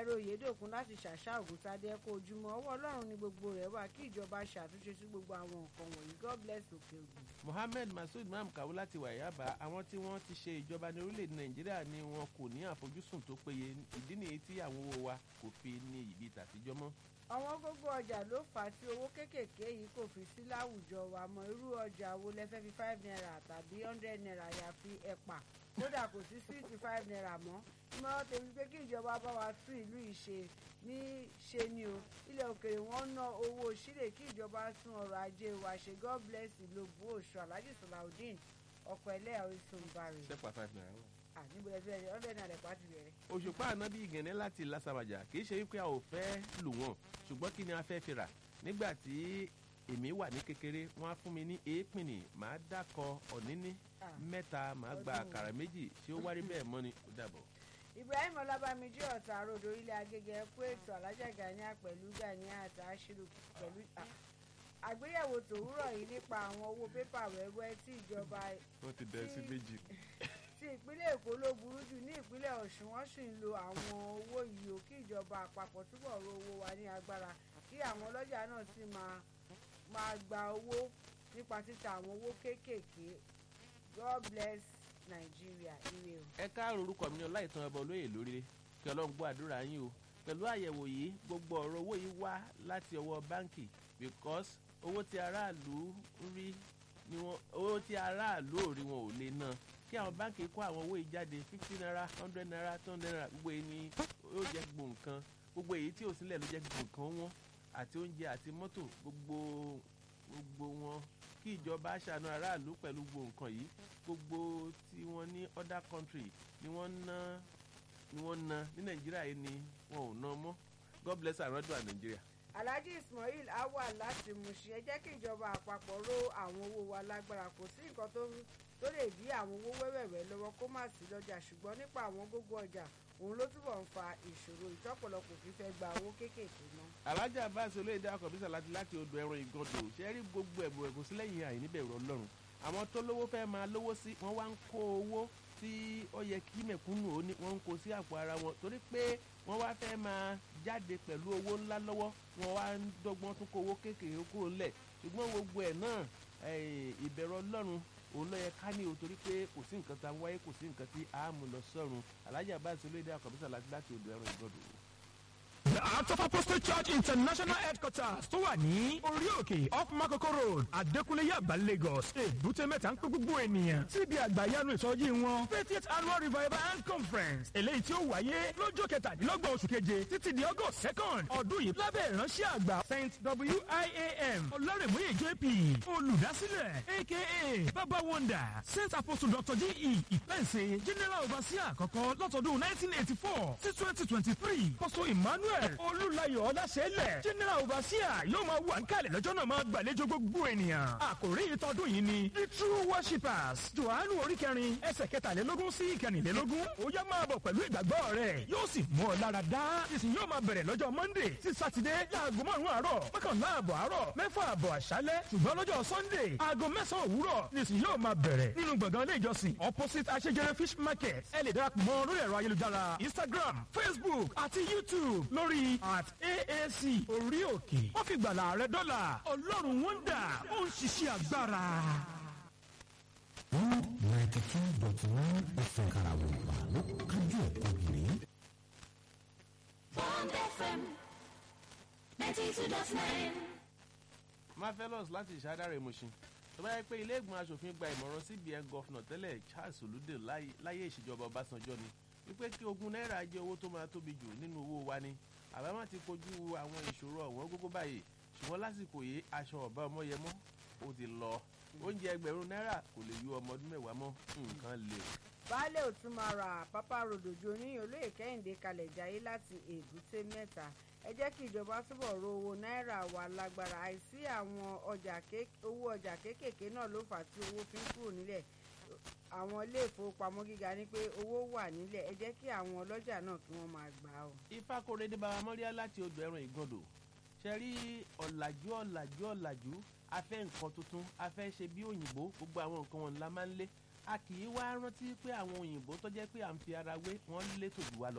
ọ̀pẹ̀yẹrẹ oyèdòkun láti ṣàṣà ògùntadé ẹ̀kọ́ ojúmọ́ ọwọ́ ọlọ́run ní gbogbo rẹ̀ wà kí ìjọba ṣàtúnṣe sí gbogbo àwọn nǹkan wọ̀nyí god bless òkè ògùn. mohammed masood imam kawu láti wàyábà àwọn tí wọ́n ti ṣe ìjọba ní orílẹ̀-èdè nàìjíríà ni wọn kò ní àfojúsùn tó péye ìdí nìyí tí àwọn owó wa kò fi ní ìbí tàtijọ́ mọ́. àwọn gógó ọjà ló fà á tí owó kéékèèké yìí kò fi sí láwùjọ wa mọ irú ọjà wo lẹ fẹ́ fi five naira tàbí hundred naira yàfi ẹ̀pà kódà kò sí sixty five naira mọ́ ìmọ̀ràn tèmi pé kí ìjọba bá wa tún ìlú ìṣe ní ṣe ni o ilẹ̀ òkèèrè wọn ná owó sílẹ̀ kí ìjọba tún ọrọ̀ ajé wa ṣe god bless ìlòbù oṣù alhaji salaudeen ọkọ̀ ẹlẹ́yà orísun bari sẹ́pà five naira wọ̀. níbo ẹ fẹ́ rẹ̀ hundred naira ẹ̀pà ti bẹ̀rẹ̀. òṣùpá ànábì ìgànnẹ́ láti lásàbàjà kì í ṣe wípé a ò fẹ́ lù wọ́n ṣùgbọ́n kí ni a fẹ́ fi rà nígbà tí èmi wà ní kékeré wọ́n á fún mi ní èépìnì màá dákọ ọ̀níní Ah. mẹ́ta màá gba Ọdún. àkàrà méjì tí ó wárí bẹ́ẹ̀ mọ́ ni ó dàbọ̀. ibrahim ọlábàmíjì ọ̀tà àròdò ilé agége ẹ̀kú ètò alájà gania pẹ̀lú gania àti aṣírù pẹ̀lú à, àgbéyẹ̀wò tòwúrọ̀ yìí nípa àwọn owó pépà wẹ́wẹ́ tí ìjọba wọ́n ti dẹ̀ sí méjì. tí ìpínlẹ̀ èkó ló burú jù ní ìpínlẹ̀ ọ̀ṣun wọ́n sì ń lo àwọn owó yìí ò kí ìjọba àpapọ̀ túbọ̀ ro owó wa ní agbára kí àwọn ọlọ́jà náà sì máa máa gba owó nípa títa àwọn owó kéékèèké god bless nigeria ire o. ẹ káàró orúkọ mi ní ọláìtàn ọba olóyè lórílẹ̀ kí ọlọ́run gbọ́ àdúrà yín o pẹ̀lú àyẹ̀wò yìí gbogbo ọ̀rọ̀ owó yìí wá láti ọwọ́ báǹkì because owó tí aráàlú ń rí ni wọn owó tí aráàlú ò rí wọn ò lè ná kí àwọn báǹkì kó àwọn owó yìí jáde fifty naira hundred naira two hundred naira gbogbo èyí ni yóò jẹ́ gbogbo nǹkan gbogbo èyí tí ò sílẹ̀ ló jẹ́ gbogbo nǹkan wọn àti oúnjẹ àti mọ́tò gbogbo gbogbo wọn kí ìjọba ṣàánú aráàlú pẹ̀lú gbogbo nǹkan yìí gbogbo tí wọ́n ní other country ni wọ́n ná ni wọ́n ná ní nàìjíríà yìí ni wọn ò ná mọ́ god bless àrọ́dún à nàìjíríà. alhaji ismail awa láti Mushin ẹ jẹ́ kí ìjọba àpapọ̀ ró àwọn owó wa lágbára kò sí nǹkan tó tó lè dí àwọn owó wẹ́wẹ̀wẹ́ lọ́wọ́ kó má sí lọ́jà ṣùgbọ́n nípa àwọn gógó ọjà òun ló túbọ̀ ń fa ìṣòro ìtọ́pọ̀lọpọ̀ fífẹ́ gba owó kéékèèké náà. alájà abáṣe olóyèdè akọ̀bísà láti láti odò ẹran ìgàndò ṣe rí gbogbo ẹ̀bùn ẹ̀bùn sílẹ̀ yìí àìníbẹ̀rù ọlọ́run àwọn tó lówó fẹ́ máa lówó sí wọ́n wá ń kó owó tí ó yẹ kí mẹ̀kúnnù ó ní wọ́n ń kó sí àpò ara wọn torí pé wọ́n wá fẹ́ máa jáde pẹ̀lú owó ńlá lọ́wọ́ wọ́n wá ń dọ́gbọ́n tún kó owó kéékèèké kúrò ńlẹ̀ ṣùgbọ́n gbogbo ẹ̀ náà eh, ìbẹ̀rù ọlọ́run òun ló yẹ ká ní o torí pé kò sí nǹkan tá a wáyé kò sí nǹkan tí a mú lọ sọ́run alájà abáṣe olóyèdè akọ̀bísà láti láti odò ẹran ìgàndò. The Heart of Apostle Church International Headquarters tó wà ní orí òkè off Makoko Road, Adékúnlé Yaba Lagos. Èbúté mẹ́ta ń pé gbogbo ènìyàn síbi àgbàyanu ìsọjí wọn. Fiftieth Annual Revival and Conference. Eléyìí tí ó wáyé lọ́jọ́ kẹtàdínlọ́gbọ̀n oṣù keje títí di August second ọdún yìí lábẹ́ ìránṣẹ́ àgbà Saint WIAM Ọlọ́rẹ̀múyè JP olùdásílẹ̀ aka Baba Wonder Saint Apostle Dr. J.E. Ìpẹ́ǹsẹ̀ General Overseer àkọ́kọ́ lọ́tọ̀dún nineteen eighty four sí twenty twenty three Apostle Emmanuel Olúlayọ̀ Ọláṣẹ́lẹ̀ General Overseer yóò máa wà ń kalẹ̀ lọ́jọ́ náà máa gbàlejò gbogbo ènìyàn. Àkòrí ìtọ́dún yìí ni The True Worshippers Jòhánù orí kẹrin ẹsẹ̀ kẹtàlélógún sí ìkẹrìnlélógún. Ó yá máa bọ̀ pẹ̀lú ìgbàgbọ́ rẹ̀ yóò sì mú ọ lára dá. Ìsìn yóò máa bẹ̀rẹ̀ lọ́jọ́ Monday sí Sátidé láago márùn-ún àárọ̀ mọ́kànlá àbọ̀ àárọ̀ mẹ́fà àbọ̀ àṣálẹ́ ṣùgbọ́n lọ́jọ́ Sunday aago mẹ́sàn-án òwúrọ̀ nìsín yóò máa bẹ̀rẹ̀ nínú gbọ̀ngàn ilé ìjọsìn opposite Aṣẹ́jẹrẹ fish market ẹ lè darapọ̀ mọ́ lórí ẹ̀rọ ayélujára Instagram Facebook àti YouTube lórí at AAC orí òkè wọ́n fi gbàlà rẹ dọ́là Ọlọ́run wọ́ndà ó ń ṣiṣẹ́ agbára. one ninety two dot nine fm karawompa ló kájú ẹ̀kọ́ gírí. Bond FM 92.9. marvelous láti ìṣàdáre Mushin tó bá yẹ pé ilé ìgbìmọ̀ asòfin gba ìmọ̀ràn cbn gọ́fìnà tẹ́lẹ̀ charles olùdè láyé- láyé ìṣèjọba ọbásanjọ́ ni wípé kí ogún náírà jẹ́ owó tó máa tóbi jù nínú owó wa ni àbámọ̀ ti kojú àwọn ìṣòro ọ̀wọ́n gógó báyìí ṣùgbọ́n lásìkò yìí aṣọ ọ̀bá ọmọyẹmọ́ ó ti lọ oúnjẹ ẹgbẹ̀rún náírà kò lè yọ ọmọ ọdún mẹ́wàá mọ́ nǹkan lè o. baálé òtún máa ra pápá ròdòjò oníyàn olóyè kẹ́hìndé kalẹ̀ jayé láti èbúté mẹ́ta ẹ jẹ́ kí ìjọba túbọ̀ ro owó náírà wa lágbára àìsí àwọn ọjà ké- owó ọjà kéékèèké náà ló fà á tí owó fi ń kúrò nílẹ̀ àwọn ilé ìfowópamọ́ gíga ní pé owó wà nílẹ̀ ẹ jẹ́ kí àwọn ọlọ́jà náà kí wọ́n máa gbà á o. ifá kórede bàbá mọ́ríà láti odò ẹran ìgàndò ṣe rí ọ̀làjú ọ̀làjú ọ̀làjú afẹ́ nǹkan tuntun afẹ́ ṣe bí òyìnbó gbogbo àwọn nǹkan wọn la máa ń lé a kì í wá rántí pé àwọn òyìnbó tó jẹ́ pé à ń fi ara wé wọ́n létò jù wá lọ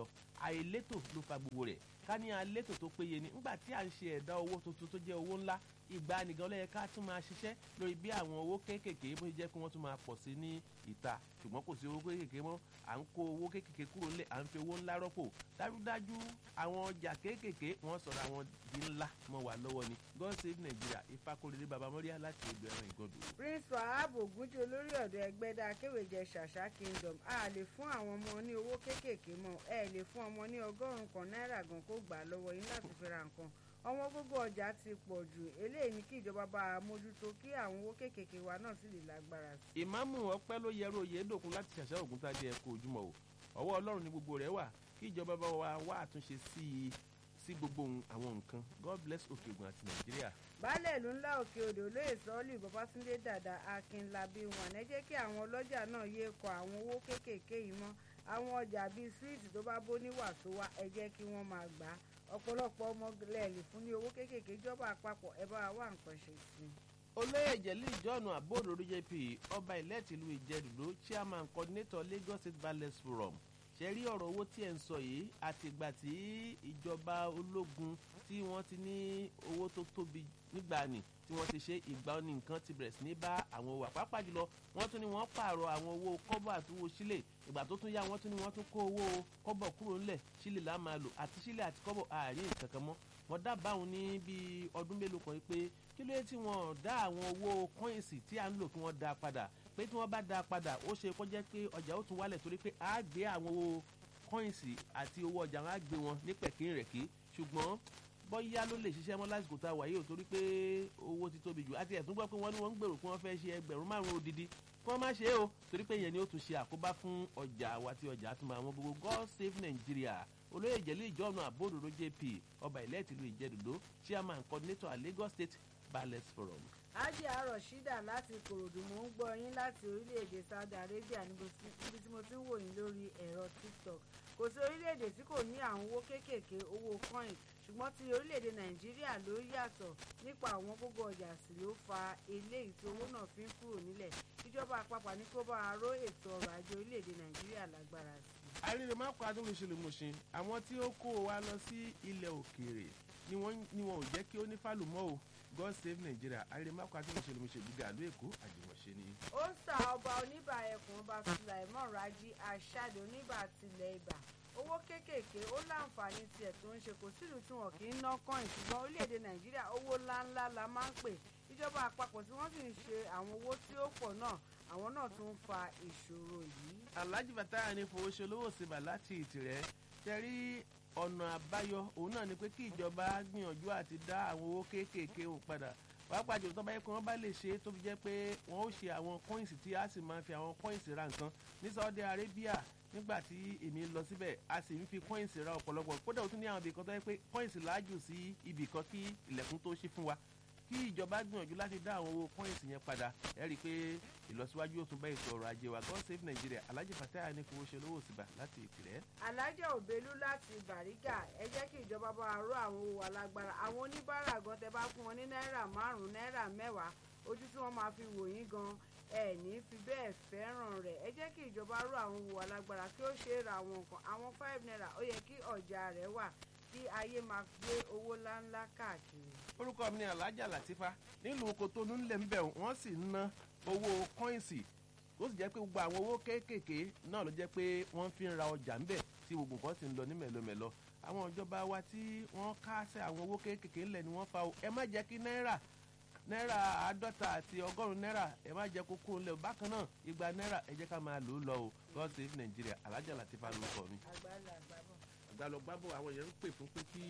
àìlétò ló fa gbogbo rẹ̀ ká ní alétò tó péye ni nígbà tí à ń ṣe ẹ̀dá owó tuntun tó jẹ́ owó ńlá ìgbà nìkan ló yẹ ká tún máa ṣiṣẹ́ lórí bí àwọn owó kéékèèké bó ṣe jẹ́ kí wọ́n tún máa pọ̀ sí ní ìta ṣùgbọ́n kò sí owó kéékèèké mọ́ à ń kó owó kéékèèké kúrò ńlẹ̀ à ń fi owó ńlá rọ́pò dájúdájú àwọn ọjà kéékèèké wọ́n sọ̀rọ̀ àwọn di ńlá mọ́ wà lọ́wọ́ ni God save Nigeria Ifákóredé baba mọ́ríà láti odò ẹran ìgọdù. prince wahab ogunjẹ olórí ọ̀dọ́ ẹgbẹ́dá akéwèjẹ ṣàṣà kingdom a lè fún àwọn ọmọ ní owó kéékèèké mọ́ ẹ lè fún ọmọ ní ọgọ́rùn-ún kan náírà gan kó gbà á lọ́wọ́ yín láti fi ra nǹkan ọmọ gbogbo ọjà ti pọ̀ jù eléyìí ní kí ìjọba bá a mójútó kí àwọn owó kéékèèké wa náà sì lè lágbára sí i. ìmáàmù ọpẹ́ ló yẹrù oyèdòkun láti ṣàṣà ògúntadé ẹ̀kọ́ ojúmọ́ o ọwọ́ ọlọ́run ní gbogbo rẹ̀ wà kí ìjọba bá wa wá àtúnṣe sí i sí gbogbo àwọn nǹkan God bless òkè ògùn àti nàìjíríà. baálẹ̀ ìlú ńlá òkè odò olóyè sọ́ọ́lì babátúndé dàda akínlábí wọn ẹ jẹ́ kí àwọn ọlọ́jà náà yéé kọ àwọn owó kéékèèké yìí mọ́ àwọn ọjà bíi síìtì tó bá bó níwà tó wá ẹ jẹ́ kí wọ́n máa gbà á ọ̀pọ̀lọpọ̀ ọmọ lẹ́ẹ̀lì fún ní owó kéékèèké ìjọba àpapọ̀ ẹ bá wa wá nǹkan ṣe sí i. olóyè jẹ̀lí john abóòdòdó jp ọba ilẹ̀ tìlú ìjẹ́dùdó chairman coordinator lagos state ballet forum ṣe rí ọ̀rọ̀ owó tí ẹ̀ ń sọ yìí àtìgbà tí ìjọba ológun tí wọ́n ti ní owó tó tóbi nígbà ni tí wọ́n ti ṣe ìgbà ní nǹkan ti bẹ̀rẹ̀ sí ní bá àwọn owó àpapà jùlọ wọ́n tún ní wọ́n pààrọ̀ àwọn owó kọ́bọ̀ àti owó sílẹ̀ ìgbà tó tún yá wọ́n tún ní wọ́n tún kó owó kọ́bọ̀ kúrò ńlẹ̀ sílẹ̀ là máa lò àti sílẹ̀ àti kọ́bọ̀ àárín kankan mọ́ wọ́n dábàá òun ní bíi ọdún mélòó kan pé kí ló dé tí wọ́n dá àwọn owó kọ́ìnsì tí à ń lò kí wọ́n dá padà pé tí wọ́n bá dá padà ó ṣe kó jẹ́ pé ọjà ó tún wálẹ̀ torí pé á gbé àwọn owó kọ́ìnsì àti owó ọjà wọn á gbé wọn ní pẹ̀kín rẹ̀ kí ṣùgbọ́n bọ́yá ló lè ṣiṣẹ́ mọ́ lásìkò tá a wà yìí ò torí pé owó ti tóbi jù àti ẹ̀tún gbọ́ pé wọ́n ní wọ́n ń gbèrò pé wọ́n fẹ́ ṣe ẹgbẹ̀rún márùn-ún odidi kí wọ́n má ṣe é o torí pé ìyẹn ni ó tún ṣe àkóbá fún ọjà wa tí ọjà tún máa wọn gbogbo God save Nigeria olóyè ìjẹ̀lú ìjọ́nà àbódòdó JP ọba ilẹ̀ tìlú ìjẹ́dùdó chairman coordinator at Lagos State Ballet Forum. ájì àárọ̀ ṣídà láti kòròdú mò ń gbọ́ yín láti orílẹ̀-èdè Saudi Arabia níbi tí mo ti ń wò yín lórí ẹ̀rọ TikTok kò sí orílẹ̀-èdè tí kò ní àwọn owó kéékèèké owó coin ṣùgbọ́n ti orílẹ̀-èdè Nàìjíríà ló yàtọ̀ nípa àwọn gbogbo ọjà sì ló fa eléyìí tí owó náà fi ń kúrò nílẹ̀ ìjọba àpapọ̀ ní kó bá a ró ètò ọrọ̀ ajé orílẹ̀-èdè Nàìjíríà lágbára sí i. àríre má kó adúlù ṣe lè mọ̀ ṣe àwọn tí ó kó wa lọ sí ilẹ̀ òkèèrè ni wọn ò jẹ́ kí ó ní fàlùmọ́ o God save Nigeria àríre má kó adúlù ṣe lè mọ̀ ṣe gbígbà àlú Èkó àjùmọ̀ṣe ni. ó ń sa ọba oníbà ẹkùn ọba Sulaimon Raji Aṣáde oníbà tilẹ̀ ibà owó kéékèèké ó láǹfààní tiẹ̀ tó ń ṣe kò sílùú tí wọn kì í ná kọ́ìn ṣùgbọ́n orílẹ̀-èdè Nàìjíríà owó ńláńlá la máa ń pè ìjọba àpapọ̀ tí wọ́n sì ń ṣe àwọn owó tí ó pọ̀ náà àwọn náà tún ń fa ìṣòro yìí. Alhaji Fatah ní fowó ṣe olówó síbà láti ìtìrẹ́ tẹ́rí ọ̀nà àbáyọ òun náà ni pé kí ìjọba gbìyànjú àti dá àwọn owó kéékèèké òun padà pàápàá jùlọ tó bá yẹ kí wọ́n bá lè ṣe é tó fi jẹ́ pé wọ́n ó ṣe àwọn kọ́ìnsì tí a sì máa fi àwọn kọ́ìnsì ra nǹkan ní Saudi Arabia nígbà tí èmi lọ síbẹ̀ a sì ń fi kọ́ìnsì ra ọ̀pọ̀lọpọ̀ kódà ó tún ní àwọn ibìkan tó yẹ pé kọ́ìnsì láàjù sí ibìkan kí ilẹ̀kùn tó ṣí fún wa kí ìjọba gbìyànjú láti dá àwọn owó kọ́ìnsì yẹn padà ẹ rí i pé ìlọsíwájú ó tún bá ètò ọrọ̀ ajé wa God save Nigeria Alhaji Fatah ní fowó ṣe lówó síbà láti ìkìlẹ̀. alájà òbelú láti bàrígà ẹ jẹ́ kí ìjọba bá wa ró àwọn owó alágbára àwọn oníbàárà gan tẹ bá fún wọn ní náírà márùn-ún náírà mẹ́wàá ojú tí wọ́n máa fi wò yín gan ẹ ní fi bẹ́ẹ̀ fẹ́ràn rẹ̀ ẹ jẹ́ kí ìjọba ró àwọn owó alágbára kí ó ṣe é ra àwọn nǹkan àwọn five naira ó yẹ kí ọjà rẹ̀ wà kí ayé máa gbé owó ńláńlá káàkiri. orúkọ mi ni Alhaja Latifa nílùú Kotonu ńlẹ̀ ń bẹ̀ wọ́n sì ń ná owó kọ́ìnsì ó sì jẹ́ pé gbogbo àwọn owó kéékèèké náà ló jẹ́ pé wọ́n fi ń ra ọjà ńbẹ̀ tí gbogbo nǹkan sì ń lọ ní mẹ̀lọmẹ̀lọ àwọn ìjọba wa tí wọ́n kásẹ̀ àwọn owó kéékèèké ńlẹ̀ ni wọ́n fa o ẹ má jẹ́ kí náírà náírà àádọ́ta àti ọgọ́rùn-ún náírà ẹ má jẹ́ kó kúrò ńlẹ̀ bákan náa igba náírà ẹ jẹ́ ká máa lò ó lọ o God save Nigeria Alhaja Latifa ló kọ mi. àgbàlá àgbàbọ̀. àgbàlọ gbábọ̀ àwọn èèyàn ń pè fún pé kí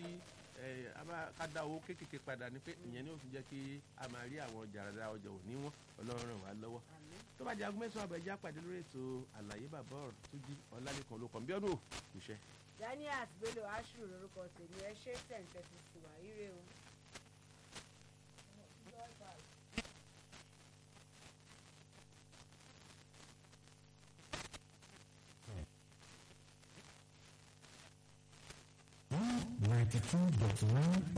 ká dá owó kéékèèké padà ní pé ìyẹn ni ó fi jẹ́ kí a máa rí àwọn ọjà rárá ọjà òní wọn Ọlọ́run ràn wá lọ́wọ́ tó bá jẹ́ aago mẹ́sàn-án àbẹ̀já pàdé lórí ètò àlàyé bàbá ọ̀rọ̀ tó jí ọ̀làlẹ́kan ló kàn bí ọdún kò ṣe. Daniel Bello Ashiru lórúkọ tèmi ẹ ṣe tẹ̀ǹtẹ̀ ti sì wà ire o. ninety two dot nine